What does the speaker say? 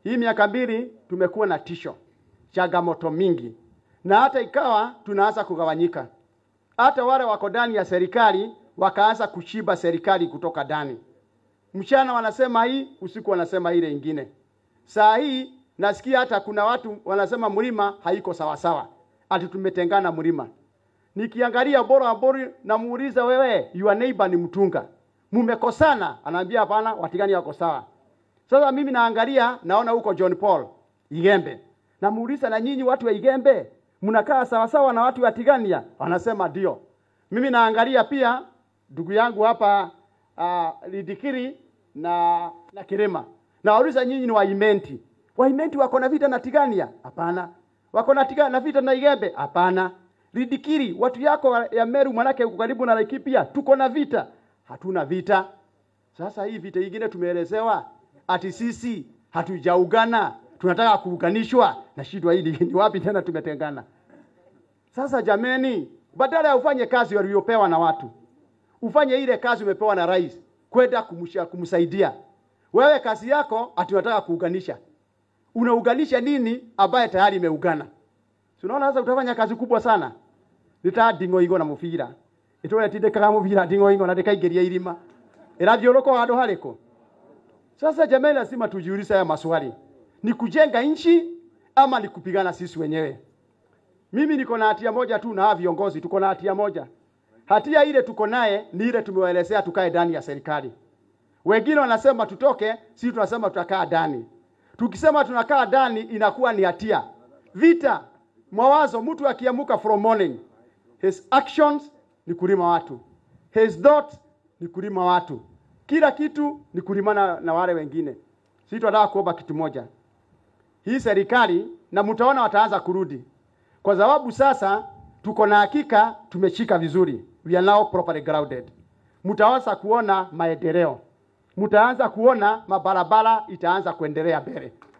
Hii miaka mbili tumekuwa na tisho, changamoto mingi, na hata ikawa tunaanza kugawanyika. Hata wale wako ndani ya serikali wakaanza kushiba serikali kutoka ndani. Mchana wanasema hii, usiku wanasema ile ingine. Saa hii nasikia hata kuna watu wanasema mlima haiko sawa sawa, ati tumetengana mlima. Nikiangalia bora bora, namuuliza wewe, your neighbor ni mtunga, mumekosana? Anaambia hapana, watigani wako sawa. Sasa mimi naangalia naona huko John Paul Igembe, namuuliza na nyinyi watu wa Igembe mnakaa sawa sawa na watu wa Tigania? Wanasema ndio. Mimi naangalia pia ndugu yangu hapa uh, Lidikiri na na Kirima, nawauliza nyinyi ni Waimenti, Waimenti wako na vita na Tigania? Hapana. Wako na Tigania na vita na Igembe? Hapana. Lidikiri, watu yako ya Meru manake uko karibu na Laikipia, tuko na vita? Hatuna vita. Sasa hii vita ingine tumeelezewa ati sisi hatujaugana, tunataka kuunganishwa na shida hili ni wapi tena tumetengana? Sasa jameni, badala ya ufanye kazi waliopewa na watu, ufanye ile kazi umepewa na rais kwenda kumsha- kumsaidia. Wewe kazi yako ati unataka kuunganisha, unaunganisha nini ambaye tayari imeungana? Si unaona sasa utafanya kazi kubwa sana. Nita ndingo ingo na mubira itore tindikaga mubira ndingo ingo na ndikaingiria irima irathiũrũka handũ harĩkũ? Sasa jamani, lazima tujiulize haya maswali, ni kujenga nchi ama ni kupigana sisi wenyewe? Mimi niko na hatia moja tu na hawa viongozi tuko na hatia moja. Hatia ile tuko naye ni ile tumewaelezea tukae ndani ya serikali. Wengine wanasema tutoke, sisi tunasema tutakaa ndani. Tukisema tunakaa ndani inakuwa ni hatia. Vita, mawazo, mtu akiamuka from morning, his actions ni kulima watu, his thoughts ni kulima watu, kila kitu ni kulimana na wale wengine. Sisi tunataka kuomba kitu moja, hii serikali na mtaona wataanza kurudi, kwa sababu sasa tuko na hakika tumeshika vizuri, we are now properly grounded. Mtaanza kuona maendeleo, mtaanza kuona mabarabara itaanza kuendelea mbele.